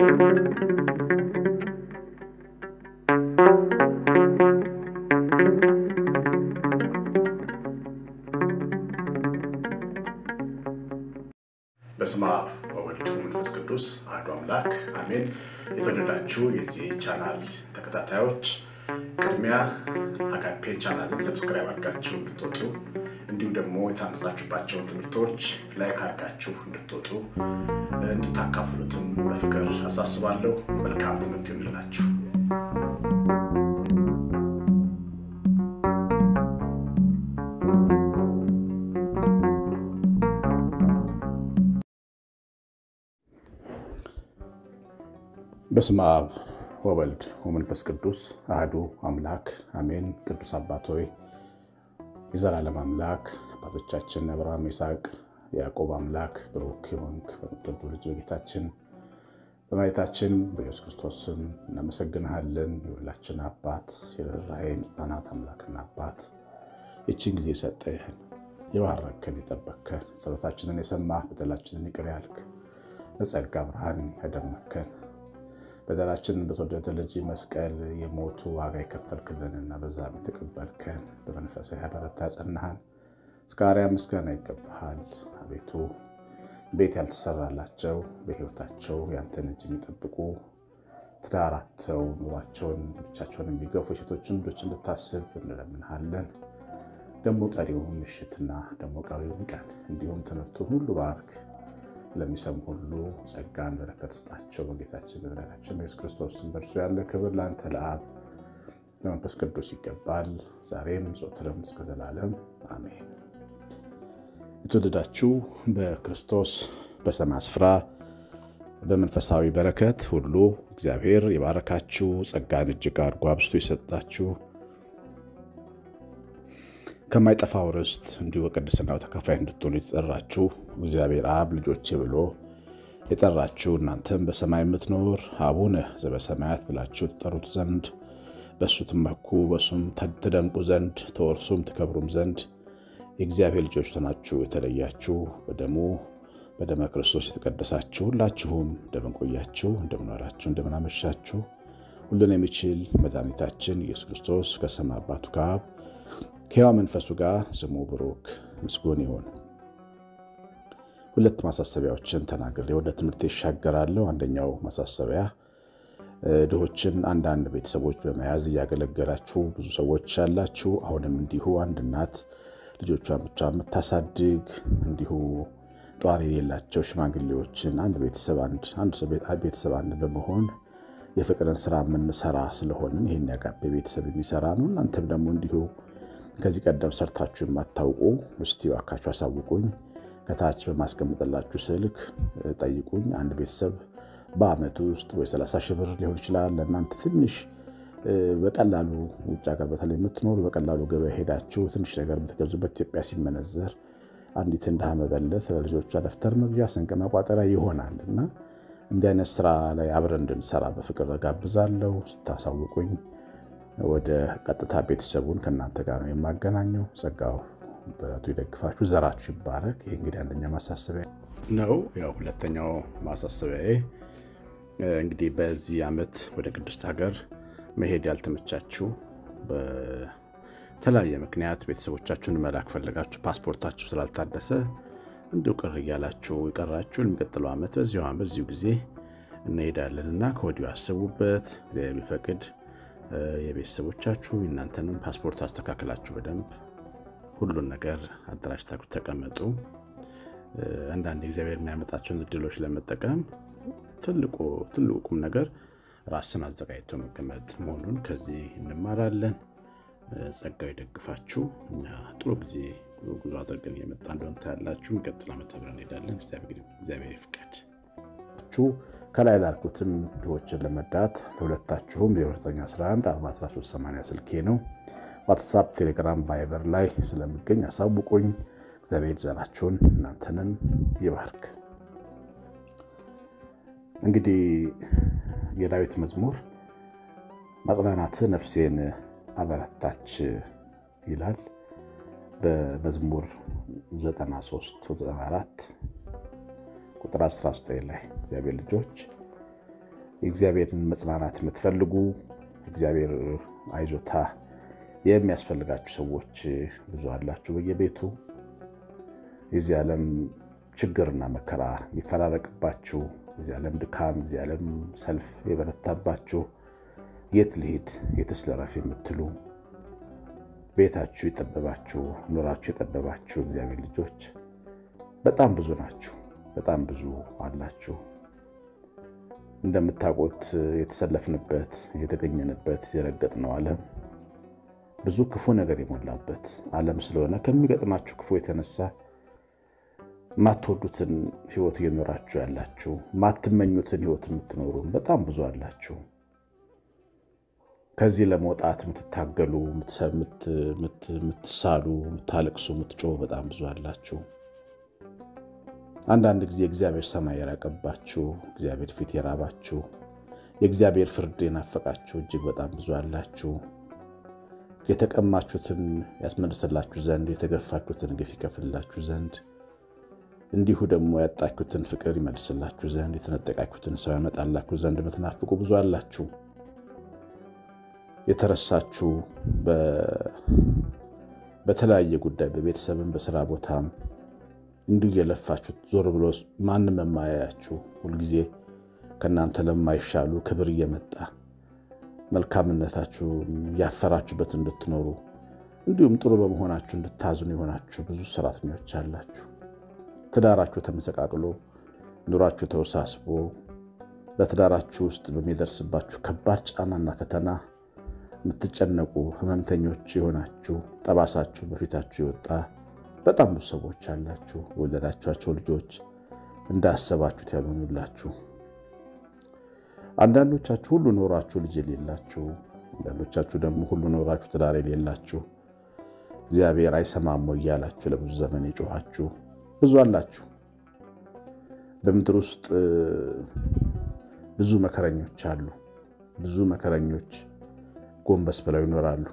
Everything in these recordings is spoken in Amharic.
በስመ አብ ወወልድ ወመንፈስ ቅዱስ አሐዱ አምላክ አሜን። የተወደዳችሁ የዚህ ቻናል ተከታታዮች ቅድሚያ አጋፔ ቻናልን ሰብስክራይብ አድርጋችሁ እንድትወጡ እንዲሁም ደግሞ የታነጻችሁባቸውን ትምህርቶች ላይክ አድርጋችሁ እንድትወጡ እንድታካፍሉትም በፍቅር አሳስባለሁ። መልካም ትምህርት ይሆንላችሁ። በስመ አብ ወወልድ ወመንፈስ ቅዱስ አህዱ አምላክ አሜን። ቅዱስ አባት ሆይ የዘላለም አምላክ አባቶቻችን አብርሃም፣ ይስሐቅ፣ ያዕቆብ አምላክ ብሩክ የሆንክ በምትወዱ ልጅ በጌታችን በመድኃኒታችን በኢየሱስ ክርስቶስ ስም እናመሰግንሃለን። የሁላችን አባት የርኅራኄ የምጽናናት አምላክና አባት ይችን ጊዜ ሰጠህን፣ የባረከን፣ የጠበከን፣ ጸሎታችንን የሰማህ በደላችንን ይቅር ያልክ በጸጋ ብርሃን ያደመከን በደላችንን በተወደደ ልጅ መስቀል የሞቱ ዋጋ የከፈልክልንና በዛም የተቀበልከን በመንፈሳዊ ያበረታ ያጸናሃን እስከ አርያ ምስጋና ይገባሃል። አቤቱ ቤት ያልተሰራላቸው በሕይወታቸው ያንተን እጅ የሚጠብቁ ትዳራተው ኑሯቸውን ብቻቸውን የሚገፉ ሴቶችን ልጆች እንድታስብ እንለምንሃለን። ደግሞ ቀሪውን ምሽትና ደግሞ ቀሪውን ቀን እንዲሁም ትምህርቱን ሁሉ ባርክ ለሚሰሙ ሁሉ ጸጋን በረከት ስጣቸው። በጌታችን በመድኃኒታችን በኢየሱስ ክርስቶስ ስም በእርሱ ያለ ክብር ለአንተ ለአብ ለመንፈስ ቅዱስ ይገባል፣ ዛሬም ዘወትርም እስከ ዘላለም አሜን። የተወደዳችሁ በክርስቶስ በሰማይ ስፍራ በመንፈሳዊ በረከት ሁሉ እግዚአብሔር የባረካችሁ ጸጋን እጅግ አድርጎ አብዝቶ የሰጣችሁ ከማይጠፋው ርስት እንዲሁ በቅድስናው ተካፋይ እንድትሆኑ የተጠራችሁ እግዚአብሔር አብ ልጆቼ ብሎ የጠራችሁ እናንተም በሰማይ የምትኖር አቡነ ዘበሰማያት ብላችሁ ትጠሩት ዘንድ በእሱ ትመኩ በእሱም ትደምቁ ዘንድ ተወርሱም ትከብሩም ዘንድ የእግዚአብሔር ልጆች ሆናችሁ የተለያችሁ በደሙ በደመ ክርስቶስ የተቀደሳችሁ ሁላችሁም እንደምንቆያችሁ እንደምንዋላችሁ እንደምናመሻችሁ ሁሉን የሚችል መድኃኒታችን ኢየሱስ ክርስቶስ ከሰማይ አባቱ ከአብ ከሕያው መንፈሱ ጋር ስሙ ብሩክ ምስጉን ይሁን። ሁለት ማሳሰቢያዎችን ተናግሬ ወደ ትምህርት ይሻገራለሁ። አንደኛው ማሳሰቢያ ድሆችን አንዳንድ ቤተሰቦች በመያዝ እያገለገላችሁ ብዙ ሰዎች ያላችሁ፣ አሁንም እንዲሁ አንድ እናት ልጆቿን ብቻ የምታሳድግ እንዲሁ ጧሪ የሌላቸው ሽማግሌዎችን አንድ ቤተሰብ አንድ በመሆን የፍቅርን ስራ የምንሰራ ስለሆንን ይህን ያጋቤ ቤተሰብ የሚሰራ ነው። እናንተም ደግሞ እንዲሁ ከዚህ ቀደም ሰርታችሁ የማታውቁ እስቲ እባካችሁ አሳውቁኝ። ከታች በማስቀምጥላችሁ ስልክ ጠይቁኝ። አንድ ቤተሰብ በአመቱ ውስጥ ወይ 30 ሺህ ብር ሊሆን ይችላል። ለእናንተ ትንሽ በቀላሉ ውጭ ሀገር በተለይ የምትኖሩ በቀላሉ ገበያ ሄዳችሁ ትንሽ ነገር የምትገዙበት ኢትዮጵያ ሲመነዘር አንዲት እንደ መበለት ለልጆቿ ደብተር መግዣ፣ ስንቅ መቋጠሪያ ይሆናል እና እንዲህ አይነት ስራ ላይ አብረን እንድንሰራ በፍቅር ጋብዛለሁ። ስታሳውቁኝ ወደ ቀጥታ ቤተሰቡን ከእናንተ ጋር ነው የማገናኘው። ጸጋው በረቱ ይደግፋችሁ፣ ዘራችሁ ይባረክ። ይህ እንግዲህ አንደኛ ማሳሰቢያ ነው። ያው ሁለተኛው ማሳሰቢያዬ እንግዲህ በዚህ ዓመት ወደ ቅድስት ሀገር መሄድ ያልተመቻችሁ በተለያየ ምክንያት ቤተሰቦቻችሁን መላክ ፈለጋችሁ ፓስፖርታችሁ ስላልታደሰ እንዲሁ ቅር እያላችሁ የቀራችሁ የሚቀጥለው ዓመት በዚሁ በዚሁ ጊዜ እንሄዳለን እና ከወዲሁ አስቡበት። እግዚአብሔር ቢፈቅድ የቤተሰቦቻችሁ እናንተንም ፓስፖርት አስተካክላችሁ በደንብ ሁሉን ነገር አደራጅታችሁ ተቀመጡ። አንዳንድ እግዚአብሔር የሚያመጣቸውን እድሎች ለመጠቀም ትልቁ ቁም ነገር ራስን አዘጋጅቶ መቀመጥ መሆኑን ከዚህ እንማራለን። ጸጋው ይደግፋችሁ። እኛ ጥሩ ጊዜ ጉዞ አድርገን እየመጣ እንደሆነ ታያላችሁ። የሚቀጥለው ዓመት አብረን እንሄዳለን። እግዚአብሔር ይፍቀድ። ከላይ ላልኩትም ድሆችን ለመርዳት ለሁለታችሁም የ911 41380 ስልኬ ነው። ዋትሳፕ፣ ቴሌግራም፣ ቫይበር ላይ ስለሚገኝ አሳውቁኝ። እግዚአብሔር ዘራችሁን እናንተንም ይባርክ። እንግዲህ የዳዊት መዝሙር ማጽናናት ነፍሴን አበረታች ይላል። በመዝሙር 93 94 ቁጥር 19 ላይ እግዚአብሔር ልጆች የእግዚአብሔርን መጽናናት የምትፈልጉ እግዚአብሔር አይዞታ የሚያስፈልጋችሁ ሰዎች ብዙ አላችሁ በየቤቱ የዚህ ዓለም ችግርና መከራ የሚፈራረቅባችሁ የዚህ ዓለም ድካም፣ የዚህ ዓለም ሰልፍ የበረታባችሁ የት ልሂድ የትስ ልረፍ የምትሉ ቤታችሁ የጠበባችሁ ኑራችሁ የጠበባችሁ እግዚአብሔር ልጆች በጣም ብዙ ናችሁ። በጣም ብዙ አላችሁ። እንደምታውቁት የተሰለፍንበት የተገኘንበት የረገጥነው ዓለም ብዙ ክፉ ነገር የሞላበት ዓለም ስለሆነ ከሚገጥማችሁ ክፉ የተነሳ ማትወዱትን ሕይወት እየኖራችሁ ያላችሁ ማትመኙትን ሕይወት የምትኖሩ በጣም ብዙ አላችሁ። ከዚህ ለመውጣት የምትታገሉ፣ የምትሳሉ፣ የምታለቅሱ፣ የምትጮሁ በጣም ብዙ አላችሁ። አንዳንድ ጊዜ የእግዚአብሔር ሰማይ የራቀባችሁ፣ እግዚአብሔር ፊት የራባችሁ፣ የእግዚአብሔር ፍርድ የናፈቃችሁ እጅግ በጣም ብዙ አላችሁ። የተቀማችሁትን ያስመልስላችሁ ዘንድ የተገፋችሁትን ግፍ ይከፍልላችሁ ዘንድ እንዲሁ ደግሞ ያጣችሁትን ፍቅር ይመልስላችሁ ዘንድ የተነጠቃችሁትን ሰው ያመጣላችሁ ዘንድ የምትናፍቁ ብዙ አላችሁ። የተረሳችሁ በተለያየ ጉዳይ በቤተሰብም በስራ ቦታም እንዲሁ እየለፋችሁ ዞር ብሎ ማንም የማያያችሁ ሁልጊዜ ከእናንተ ለማይሻሉ ክብር እየመጣ መልካምነታችሁ ያፈራችሁበት እንድትኖሩ እንዲሁም ጥሩ በመሆናችሁ እንድታዝኑ የሆናችሁ ብዙ ሰራተኞች አላችሁ። ትዳራችሁ ተመሰቃቅሎ ኑሯችሁ ተወሳስቦ በትዳራችሁ ውስጥ በሚደርስባችሁ ከባድ ጫናና ፈተና የምትጨነቁ ሕመምተኞች የሆናችሁ ጠባሳችሁ በፊታችሁ የወጣ በጣም ብዙ ሰዎች አላችሁ። የወለዳችኋቸው ልጆች እንዳሰባችሁት ያልሆኑላችሁ፣ አንዳንዶቻችሁ ሁሉ ኖራችሁ ልጅ የሌላችሁ፣ አንዳንዶቻችሁ ደግሞ ሁሉ ኖራችሁ ትዳር የሌላችሁ እግዚአብሔር አይሰማም ወይ እያላችሁ ለብዙ ዘመን የጮኋችሁ ብዙ አላችሁ። በምድር ውስጥ ብዙ መከረኞች አሉ። ብዙ መከረኞች ጎንበስ ብለው ይኖራሉ።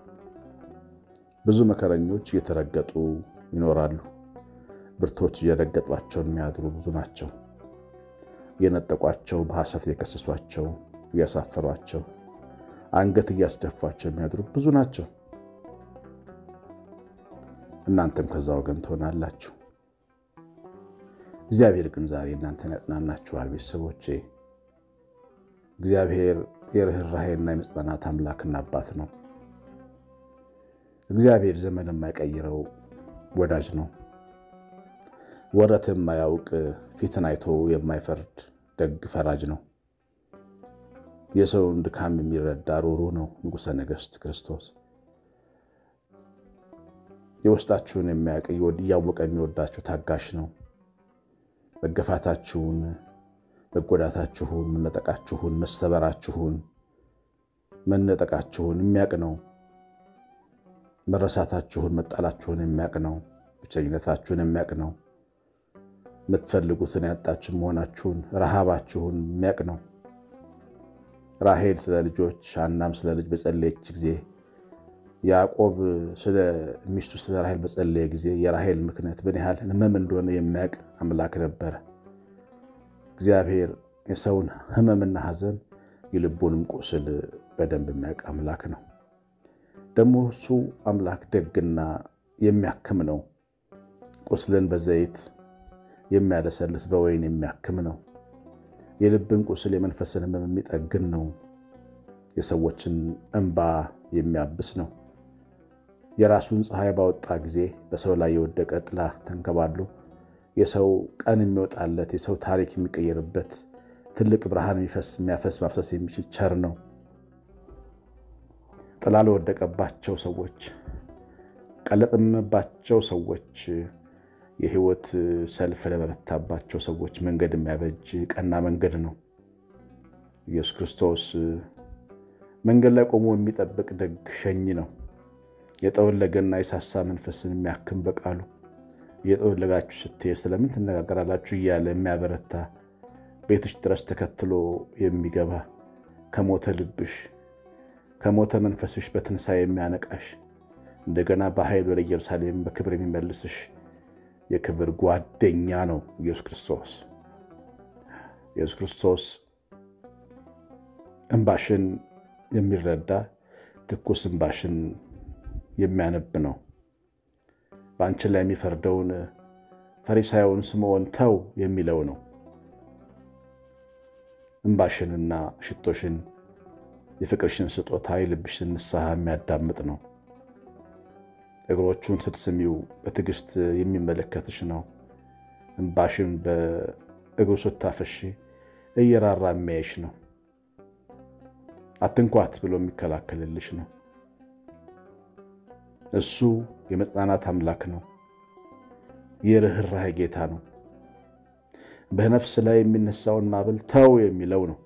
ብዙ መከረኞች እየተረገጡ ይኖራሉ። ብርቶች እየረገጧቸው የሚያድሩ ብዙ ናቸው። እየነጠቋቸው፣ በሐሰት እየከሰሷቸው፣ እያሳፈሯቸው፣ አንገት እያስደፏቸው የሚያድሩ ብዙ ናቸው። እናንተም ከዛ ወገን ትሆናላችሁ። እግዚአብሔር ግን ዛሬ እናንተን ያጽናናችኋል። ቤተሰቦቼ እግዚአብሔር የርኅራኄና የመጽናናት አምላክና አባት ነው። እግዚአብሔር ዘመን የማይቀይረው ወዳጅ ነው። ወረት የማያውቅ ፊትን አይቶ የማይፈርድ ደግ ፈራጅ ነው። የሰውን ድካም የሚረዳ ሩሩ ነው። ንጉሠ ነገሥት ክርስቶስ የውስጣችሁን የሚያውቅ እያወቀ የሚወዳችሁ ታጋሽ ነው። መገፋታችሁን፣ መጎዳታችሁን፣ መነጠቃችሁን፣ መሰበራችሁን፣ መነጠቃችሁን የሚያውቅ ነው። መረሳታችሁን፣ መጣላችሁን የሚያውቅ ነው። ብቸኝነታችሁን የሚያውቅ ነው። የምትፈልጉትን ያጣችሁ መሆናችሁን፣ ረሃባችሁን የሚያውቅ ነው። ራሄል ስለ ልጆች ሐናም ስለ ልጅ በጸለየች ጊዜ ያዕቆብ ስለ ሚስቱ ስለ ራሄል በጸለየ ጊዜ የራሄል ምክንያት ምን ያህል ሕመም እንደሆነ የሚያውቅ አምላክ ነበረ። እግዚአብሔር የሰውን ሕመምና ሐዘን የልቡንም ቁስል በደንብ የሚያውቅ አምላክ ነው። ደግሞ እሱ አምላክ ደግና የሚያክም ነው። ቁስልን በዘይት የሚያለሰልስ በወይን የሚያክም ነው። የልብን ቁስል የመንፈስን ሕመም የሚጠግን ነው። የሰዎችን እንባ የሚያብስ ነው። የራሱን ፀሐይ ባወጣ ጊዜ በሰው ላይ የወደቀ ጥላ ተንከባሎ የሰው ቀን የሚወጣለት የሰው ታሪክ የሚቀየርበት ትልቅ ብርሃን የሚያፈስ ማፍሰስ የሚችል ቸር ነው። ጥላ ለወደቀባቸው ሰዎች፣ ቀለጥምባቸው ሰዎች፣ የህይወት ሰልፍ ለበረታባቸው ሰዎች መንገድ የሚያበጅ ቀና መንገድ ነው። ኢየሱስ ክርስቶስ መንገድ ላይ ቆሞ የሚጠብቅ ደግ ሸኝ ነው። የጠወለገና የሳሳ መንፈስን የሚያክም በቃሉ እየጠወለጋችሁ ስትሄድ ስለምን ትነጋገራላችሁ እያለ የሚያበረታ ቤትሽ ድረስ ተከትሎ የሚገባ ከሞተ ልብሽ ከሞተ መንፈስሽ በትንሣኤ የሚያነቃሽ እንደገና በኃይል ወደ ኢየሩሳሌም በክብር የሚመልስሽ የክብር ጓደኛ ነው ኢየሱስ ክርስቶስ። ኢየሱስ ክርስቶስ እንባሽን የሚረዳ ትኩስ እንባሽን የሚያነብ ነው። በአንቺ ላይ የሚፈርደውን ፈሪሳዩን ስምዖን ተው የሚለው ነው። እንባሽንና ሽቶሽን የፍቅርሽን ስጦታ የልብሽን ንስሐ የሚያዳምጥ ነው። እግሮቹን ስትስሚው በትዕግስት የሚመለከትሽ ነው። እንባሽን በእግሩ ስታፈሺ እየራራ የሚያይሽ ነው። አትንኳት ብሎ የሚከላከልልሽ ነው። እሱ የመጽናናት አምላክ ነው። የርኅራኄ ጌታ ነው። በነፍስ ላይ የሚነሳውን ማዕበል ተው የሚለው ነው።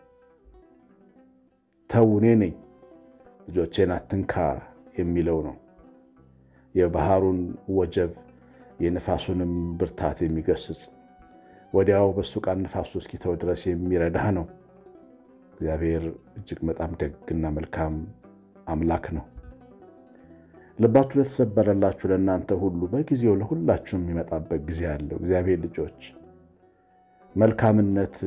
ተው እኔ ነኝ ልጆቼን አትንካ የሚለው ነው። የባህሩን ወጀብ የነፋሱንም ብርታት የሚገስጽ ወዲያው በሱ ቃል ነፋሱ እስኪተው ድረስ የሚረዳህ ነው። እግዚአብሔር እጅግ በጣም ደግና መልካም አምላክ ነው። ልባችሁ ለተሰበረላችሁ ለእናንተ ሁሉ በጊዜው ለሁላችሁም የሚመጣበት ጊዜ አለው። እግዚአብሔር ልጆች መልካምነት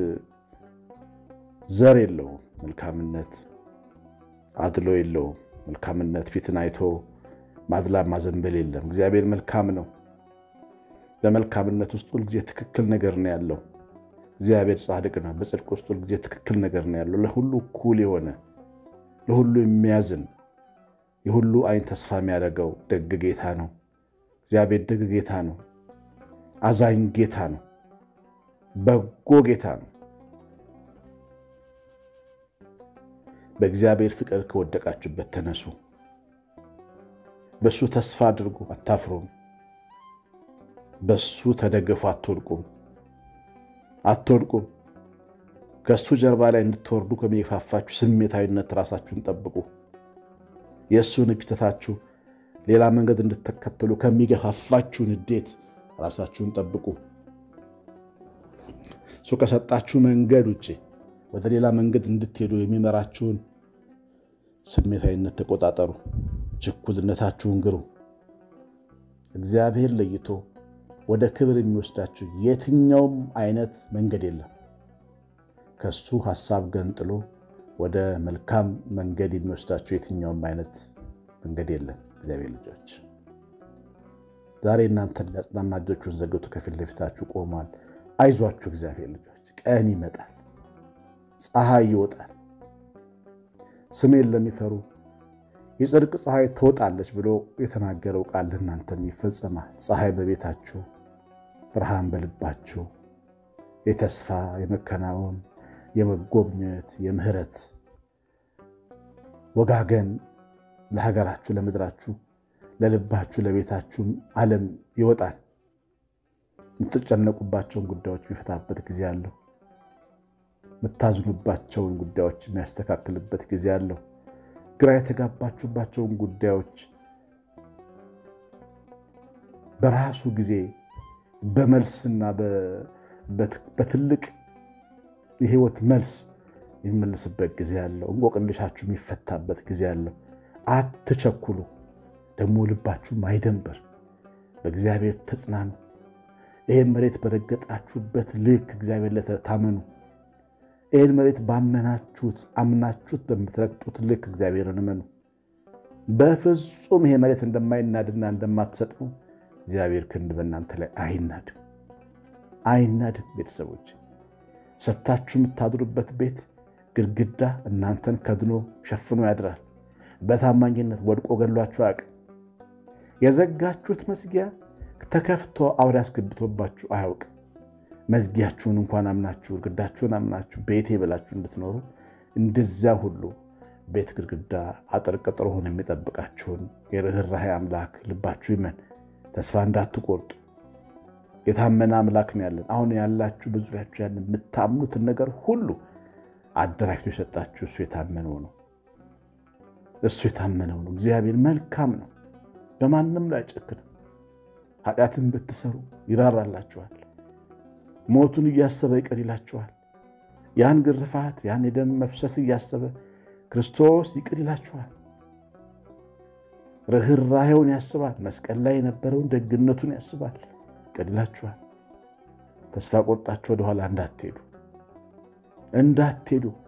ዘር የለውም። መልካምነት አድሎ የለውም። መልካምነት ፊትን አይቶ ማድላ ማዘንበል የለም። እግዚአብሔር መልካም ነው። በመልካምነት ውስጥ ሁልጊዜ ትክክል ነገር ነው ያለው። እግዚአብሔር ጻድቅ ነው። በጽድቅ ውስጥ ሁልጊዜ ትክክል ነገር ነው ያለው። ለሁሉ እኩል የሆነ ለሁሉ የሚያዝን የሁሉ አይን ተስፋ የሚያደርገው ደግ ጌታ ነው። እግዚአብሔር ደግ ጌታ ነው። አዛኝ ጌታ ነው። በጎ ጌታ ነው። በእግዚአብሔር ፍቅር ከወደቃችሁበት ተነሱ። በሱ ተስፋ አድርጉ፣ አታፍሩም። በሱ ተደገፉ፣ አትወድቁም አትወድቁም። ከእሱ ጀርባ ላይ እንድትወርዱ ከሚገፋፋችሁ ስሜታዊነት ራሳችሁን ጠብቁ። የእሱን እጅ ትታችሁ ሌላ መንገድ እንድትከተሉ ከሚገፋፋችሁ ንዴት ራሳችሁን ጠብቁ። እሱ ከሰጣችሁ መንገድ ውጭ ወደ ሌላ መንገድ እንድትሄዱ የሚመራችሁን ስሜታዊነት ተቆጣጠሩ። ችኩልነታችሁን ግሩ። እግዚአብሔር ለይቶ ወደ ክብር የሚወስዳችሁ የትኛውም አይነት መንገድ የለም። ከሱ ሐሳብ ገንጥሎ ወደ መልካም መንገድ የሚወስዳችሁ የትኛውም አይነት መንገድ የለም። እግዚአብሔር ልጆች ዛሬ እናንተን ሊያጽናና እጆቹን ዘርግቶ ከፊት ለፊታችሁ ቆሟል። አይዟችሁ እግዚአብሔር ልጆች፣ ቀን ይመጣል፣ ፀሐይ ይወጣል። ስሜን ለሚፈሩ የጽድቅ ፀሐይ ትወጣለች ብሎ የተናገረው ቃል ለእናንተም ይፈጸማል። ፀሐይ በቤታችሁ፣ ብርሃን በልባችሁ፣ የተስፋ የመከናወን የመጎብኘት የምህረት ወጋገን ለሀገራችሁ፣ ለምድራችሁ፣ ለልባችሁ፣ ለቤታችሁም ዓለም ይወጣል። የምትጨነቁባቸውን ጉዳዮች የሚፈታበት ጊዜ አለው። የምታዝኑባቸውን ጉዳዮች የሚያስተካክልበት ጊዜ አለው። ግራ የተጋባችሁባቸውን ጉዳዮች በራሱ ጊዜ በመልስና በትልቅ የህይወት መልስ የሚመልስበት ጊዜ አለው። እንቆቅልሻችሁ የሚፈታበት ጊዜ አለው። አትቸኩሉ። ደግሞ ልባችሁም አይደንበር። በእግዚአብሔር ተጽናኑ። ይህን መሬት በረገጣችሁበት ልክ እግዚአብሔር ለታመኑ ይህን መሬት ባመናችሁት አምናችሁት በምትረግጡት ልክ እግዚአብሔርን እመኑ። በፍጹም ይሄ መሬት እንደማይናድና እንደማትሰጥሙ እግዚአብሔር ክንድ በእናንተ ላይ አይናድም፣ አይናድም። ቤተሰቦች ሰታችሁ የምታድሩበት ቤት ግድግዳ እናንተን ከድኖ ሸፍኖ ያድራል። በታማኝነት ወድቆ ገሏችሁ አያውቅም። የዘጋችሁት መዝጊያ ተከፍቶ አውሬ አስገብቶባችሁ አያውቅም። መዝጊያችሁን እንኳን አምናችሁ ግድግዳችሁን አምናችሁ ቤቴ ብላችሁ እንድትኖሩ እንደዚያ ሁሉ ቤት ግድግዳ አጥር ቅጥር ሆኖ የሚጠብቃችሁን የርኅራኄ አምላክ ልባችሁ ይመን። ተስፋ እንዳትቆርጡ። የታመነ አምላክ ነው ያለን። አሁን ያላችሁ በዙሪያችሁ ያለን የምታምኑትን ነገር ሁሉ አደራጅቶ የሰጣችሁ እሱ የታመነው ነው። እሱ የታመነው ነው። እግዚአብሔር መልካም ነው። በማንም ላይ አይጨክንም። ኃጢአትን ብትሰሩ ይራራላችኋል። ሞቱን እያሰበ ይቅር ይላችኋል። ያን ግርፋት ያን የደም መፍሰስ እያሰበ ክርስቶስ ይቅር ይላችኋል። ርኅራኄውን ያስባል። መስቀል ላይ የነበረውን ደግነቱን ያስባል። ይቅር ይላችኋል። ተስፋ ቆርጣችሁ ወደኋላ እንዳትሄዱ እንዳትሄዱ።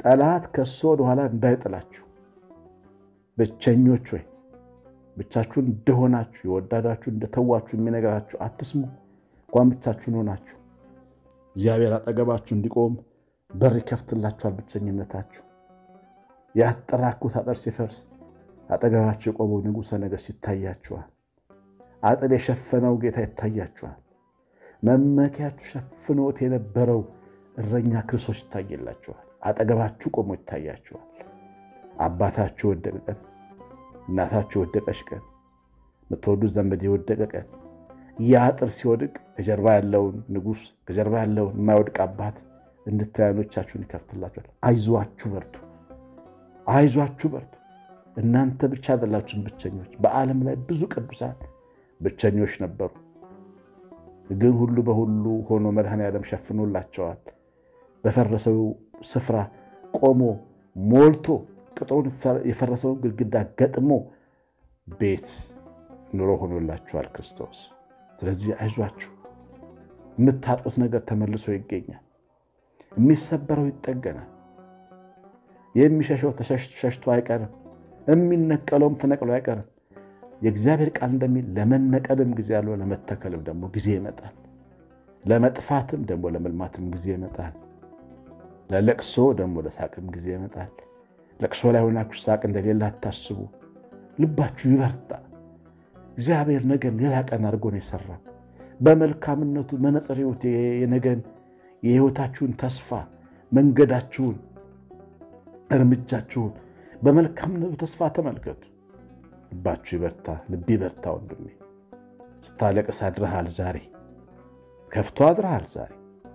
ጠላት ከሶ ወደኋላ እንዳይጥላችሁ ብቸኞች ወይ ብቻችሁን እንደሆናችሁ የወዳዳችሁ እንደተዋችሁ የሚነገራችሁ አትስሙ። እንኳን ብቻችሁን ሆናችሁ እግዚአብሔር አጠገባችሁ እንዲቆም በር ይከፍትላችኋል። ብቸኝነታችሁ ያጠራኩት አጥር ሲፈርስ አጠገባችሁ የቆመው ንጉሠ ነገሥት ይታያችኋል። አጥር የሸፈነው ጌታ ይታያችኋል። መመኪያችሁ ሸፍኖት የነበረው እረኛ ክርስቶስ ይታየላችኋል። አጠገባችሁ ቆሞ ይታያችኋል። አባታችሁ የወደቀ ቀን፣ እናታችሁ የወደቀች ቀን፣ የምትወዱት ዘመድ የወደቀ ቀን ያ አጥር ሲወድቅ ከጀርባ ያለውን ንጉሥ ከጀርባ ያለውን የማይወድቅ አባት እንድታዩ ዓይኖቻችሁን ይከፍትላችኋል። አይዟችሁ በርቱ፣ አይዟችሁ በርቱ። እናንተ ብቻ አይደላችሁም ብቸኞች። በዓለም ላይ ብዙ ቅዱሳን ብቸኞች ነበሩ። ግን ሁሉ በሁሉ ሆኖ መድኃኔዓለም ሸፍኖላቸዋል። በፈረሰው ስፍራ ቆሞ ሞልቶ ቅጥሩን የፈረሰውን ግድግዳ ገጥሞ ቤት ኑሮ ሆኖላችኋል ክርስቶስ። ስለዚህ አይዟችሁ፣ የምታጡት ነገር ተመልሶ ይገኛል። የሚሰበረው ይጠገናል። የሚሸሸው ተሸሽቶ አይቀርም። የሚነቀለውም ተነቅሎ አይቀርም። የእግዚአብሔር ቃል እንደሚል ለመነቀልም ጊዜ ያለው ለመተከልም ደግሞ ጊዜ ይመጣል። ለመጥፋትም ደግሞ ለመልማትም ጊዜ ይመጣል። ለለቅሶ ደግሞ ለሳቅም ጊዜ ይመጣል። ለቅሶ ላይ ሆናችሁ ሳቅ እንደሌለ አታስቡ። ልባችሁ ይበርታ። እግዚአብሔር ነገን ሌላ ቀን አድርጎ ነው የሰራው። በመልካምነቱ መነጽር ሕይወት የነገን የሕይወታችሁን ተስፋ መንገዳችሁን፣ እርምጃችሁን በመልካምነቱ ተስፋ ተመልከቱ። ልባችሁ ይበርታ፣ ልብ ይበርታ። ወንድሜ ስታለቅስ አድረሃል ዛሬ፣ ከፍቶ አድረሃል ዛሬ።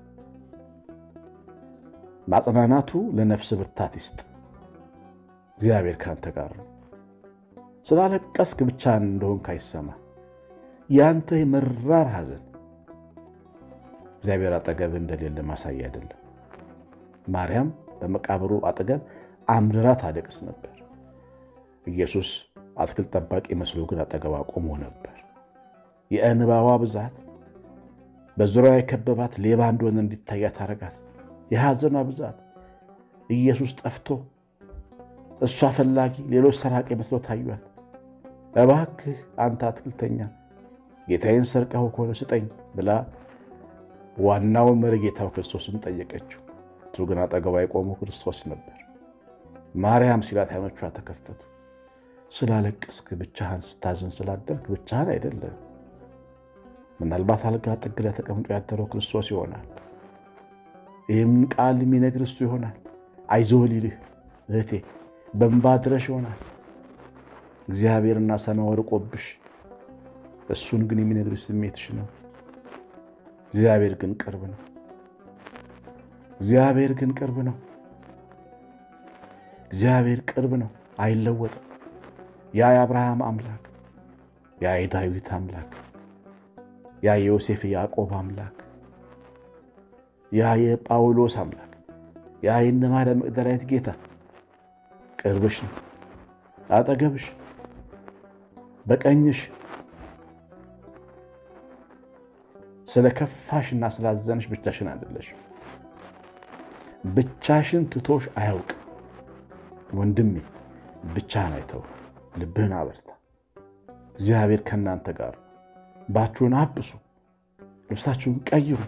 ማጽናናቱ ለነፍስ ብርታት ይስጥ። እግዚአብሔር ካንተ ጋር ነው። ስላለቀስክ ብቻህን እንደሆንክ አይሰማ። ያንተ የመራር ሐዘን እግዚአብሔር አጠገብ እንደሌለ ማሳያ አይደለም። ማርያም በመቃብሩ አጠገብ አምርራ ታለቅስ ነበር። ኢየሱስ አትክልት ጠባቂ መስሎ ግን አጠገቧ ቆሞ ነበር። የእንባዋ ብዛት በዙሪያዋ የከበባት ሌባ እንደሆነ እንዲታያት አረጋት። የሐዘኗ ብዛት ኢየሱስ ጠፍቶ እሷ ፈላጊ፣ ሌሎች ሰራቂ መስሎ ታዩት። እባክህ አንተ አትክልተኛ ጌታዬን ሰርቀው ከሆነ ስጠኝ ብላ ዋናው መሪ ጌታው ክርስቶስን ጠየቀችው። እሱ ግን አጠገቧ የቆመው ክርስቶስ ነበር። ማርያም ሲላት ዓይኖቿ ተከፈቱ። ስላለቀስክ ብቻህን ስታዝን ስላደርክ ብቻህን አይደለም። ምናልባት አልጋ ጥግ ላይ ተቀምጦ ያደረው ክርስቶስ ይሆናል። ይህም ቃል የሚነግር እሱ ይሆናል። አይዞህ ሊልህ እህቴ በእንባ ድረሽ ይሆናል። እግዚአብሔርና ሰማይ ወርቆብሽ እሱን ግን የሚነግርሽ ስሜትሽ ነው። እግዚአብሔር ግን ቅርብ ነው። እግዚአብሔር ግን ቅርብ ነው። እግዚአብሔር ቅርብ ነው፣ አይለወጥም። ያ የአብርሃም አምላክ፣ ያ የዳዊት አምላክ፣ ያ የዮሴፍ የያዕቆብ አምላክ፣ ያ የጳውሎስ አምላክ፣ ያ የእነ ማርያም መግደላዊት ጌታ ቅርብሽ ነው፣ አጠገብሽ፣ በቀኝሽ ስለ ከፋሽና ስላዘንሽ ብቻሽን አይደለሽም። ብቻሽን ትቶሽ አያውቅም። ወንድሜ ብቻህን አይተው፣ ልብህን አበርታ። እግዚአብሔር ከእናንተ ጋር። ባችሁን አብሱ፣ ልብሳችሁን ቀይሩ፣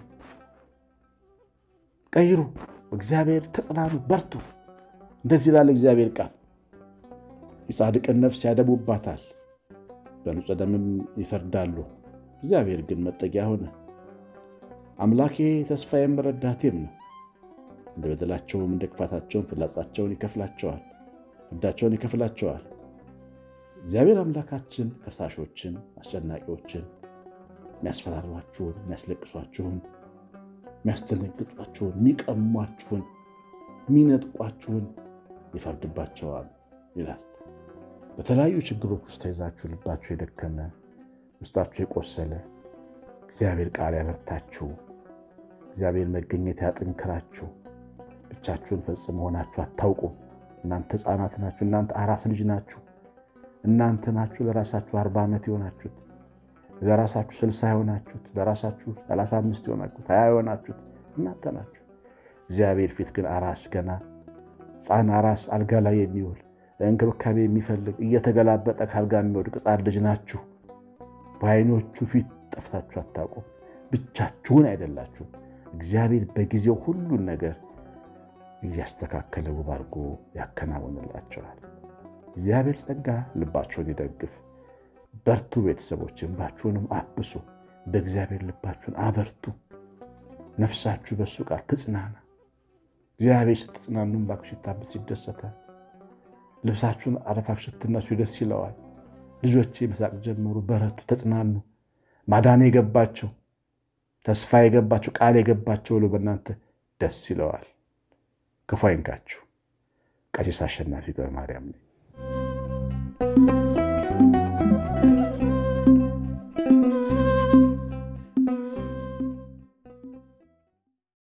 ቀይሩ። እግዚአብሔር ተጽናኑ፣ በርቱ። እንደዚህ ላለ እግዚአብሔር ቃል የጻድቅን ነፍስ ያደቡባታል፣ በንጹሕ ደምም ይፈርዳሉ። እግዚአብሔር ግን መጠጊያ ሆነ። አምላኬ ተስፋዬም ረዳቴም ነው። እንደ በደላቸውም እንደ ክፋታቸውን ፍላጻቸውን ይከፍላቸዋል፣ ፍዳቸውን ይከፍላቸዋል። እግዚአብሔር አምላካችን ከሳሾችን፣ አስጨናቂዎችን፣ የሚያስፈራሯችሁን፣ የሚያስለቅሷችሁን፣ የሚያስደነግጧችሁን፣ የሚቀሟችሁን፣ የሚነጥቋችሁን ይፈርድባቸዋል ይላል። በተለያዩ ችግሮች ውስጥ ተይዛችሁ ልባችሁ የደከመ ውስጣችሁ የቆሰለ እግዚአብሔር ቃል ያበርታችሁ። እግዚአብሔር መገኘት ያጥንክራችሁ። ብቻችሁን ፈጽሞ ሆናችሁ አታውቁም። እናንተ ሕፃናት ናችሁ። እናንተ አራስ ልጅ ናችሁ። እናንተ ናችሁ ለራሳችሁ አርባ ዓመት የሆናችሁት፣ ለራሳችሁ ስልሳ የሆናችሁት፣ ለራሳችሁ ሰላሳ አምስት የሆናችሁት፣ ሀያ የሆናችሁት እናንተ ናችሁ። እግዚአብሔር ፊት ግን አራስ ገና ሕፃን አራስ አልጋ ላይ የሚውል እንክብካቤ የሚፈልግ እየተገላበጠ ከአልጋ የሚወድቅ ሕፃን ልጅ ናችሁ። በዓይኖቹ ፊት ጠፍታችሁ አታውቁም። ብቻችሁን አይደላችሁም። እግዚአብሔር በጊዜው ሁሉን ነገር እያስተካከለ ውብ አድርጎ ያከናውንላቸዋል። እግዚአብሔር ጸጋ ልባችሁን ይደግፍ። በርቱ ቤተሰቦች፣ እንባችሁንም አብሱ። በእግዚአብሔር ልባችሁን አበርቱ። ነፍሳችሁ በእሱ ቃል ትጽናና። እግዚአብሔር ስትጽናኑ እንባችሁ ሲታበስ ይደሰታል። ልብሳችሁን አረፋችሁ ስትነሱ ደስ ይለዋል። ልጆቼ መሳቅ ጀመሩ፣ በረቱ፣ ተጽናኑ። ማዳን የገባቸው ተስፋ የገባቸው ቃል የገባቸው ብሎ በእናንተ ደስ ይለዋል። ክፉ አይንካችሁ። ቀሲስ አሸናፊ ገብረ ማርያም ነኝ።